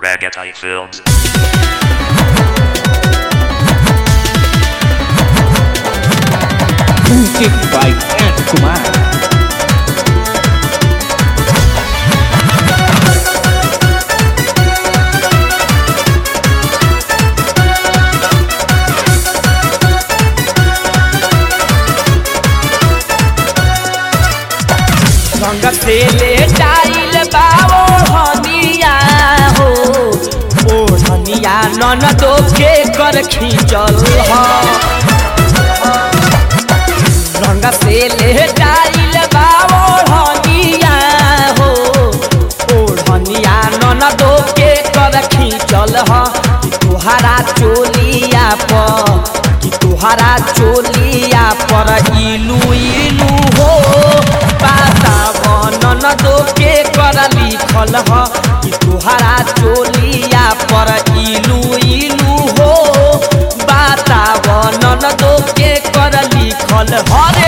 Ragatai Films. Music by Ant Kumar. संग से ले जाइल बाबो हनिया हो ओ हनिया नन दो के कर खींचल ह संग से ले जाइल बाबो हनिया हो ओ हनिया नन दो के कर खींचल ह कि तुहारा चोलिया पर कि तुहारा चोलिया पर इलू इलू हो पाता बनन दो के कर लिखल ह कि तुहारा चोलिया पर इलू इलू हो बाता बनन दो के कर लिखल हरे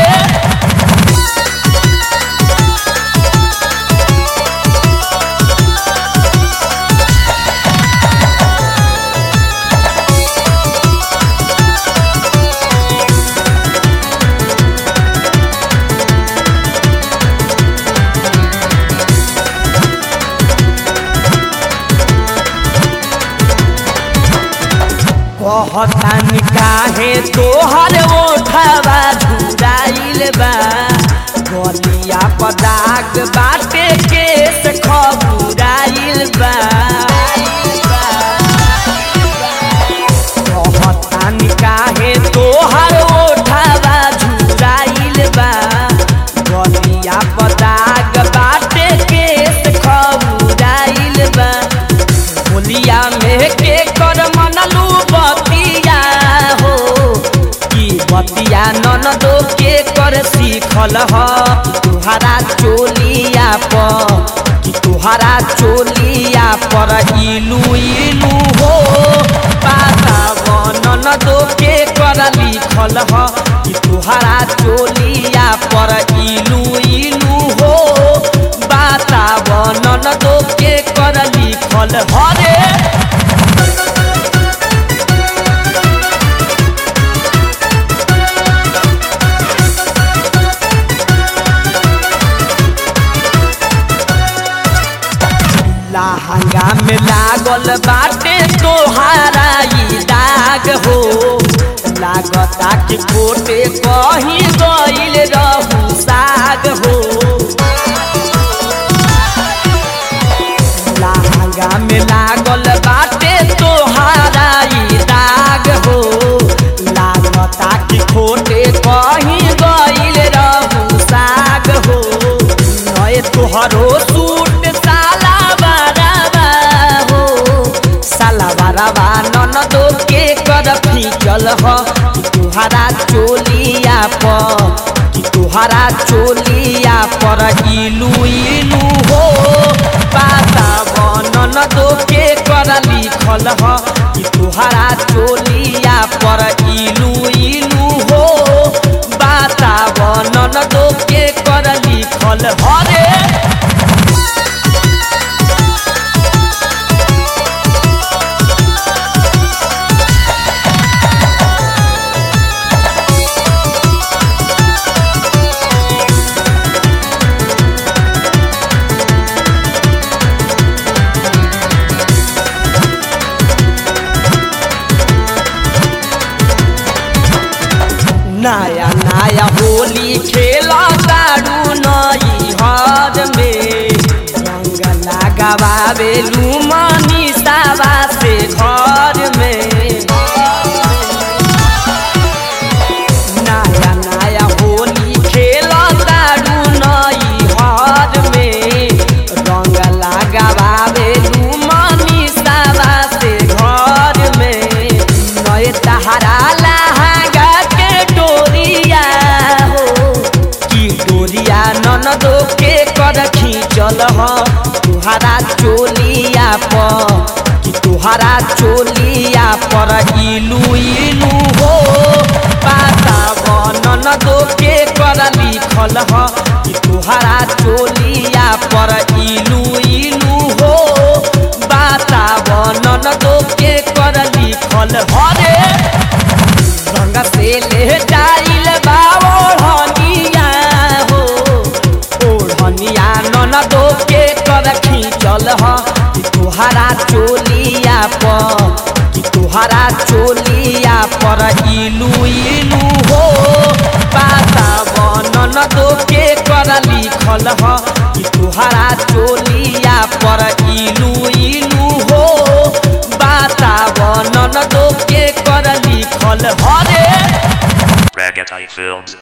कहतानी काहे तोहर ओठवा झुराइल बा गलिया पर दाग बाटे केस खबुराइल बा कहतानी काहे तोहर ओठवा झुराइल बा गलिया पर दाग बाटे केस खबुराइल बा होलिया में के कर मनलू बतिया हो की बतिया नन दो के कर सीखल ह तुहारा चोलिया पर कि तुहारा चोलिया पर इलू इलू हो पाता बनन दो के कर लिखल ह कि तुहारा चोलिया पर इलू इलू हो बाता बनन दो के कर लिखल हरे लहंगा में लागल बाटे तोहारा ई दाग हो लागता कि कोटे कहीं गइल रहू साग हो लहंगा में लागल बाटे तोहारा ई दाग हो लागता कि खोटे कहीं गइल रहू साग हो नए तोहरो सूट साला बाराबा हो साला बाराबा नन दो के कर फीचल ह कि तुहारा चोलिया पर कि तुहारा चोलिया पर इलू इलू हो पाता बनन दो के कर लिखल ह कि तुहारा चोलिया पर इलू इलू हो बाता बनन दो के कर लिखल हरे नया नया होली खेला तारू नई हर में रंग लगावे लुमनी सावा से घर में नया नया होली खेला तारू नई हर में रंग लगावे लुमनी सावा से घर में नए तहरा लहंगा के डोरिया हो की डोरिया नन दो के कर खींचल ह तुहारा चोलिया पर कि तुहारा चोलिया पर इलू इलू हो पाता बनन दो के कर लिखल ह कि तुहारा चोलिया पर इलू इलू हो बाता लिखल हरे रंग से ले जाइल बा ओढ़निया हो ओढ़निया ननदो के कर खींचल ह कि तुहरा चोलिया पर कि तुहरा चोलिया पर इलू इलू हो पाता ननदो के कर लिखल ह कि तुहरा चोलिया पर इलू इलू हो बाता ननदो के कर लिखल हरे Ragatai Films.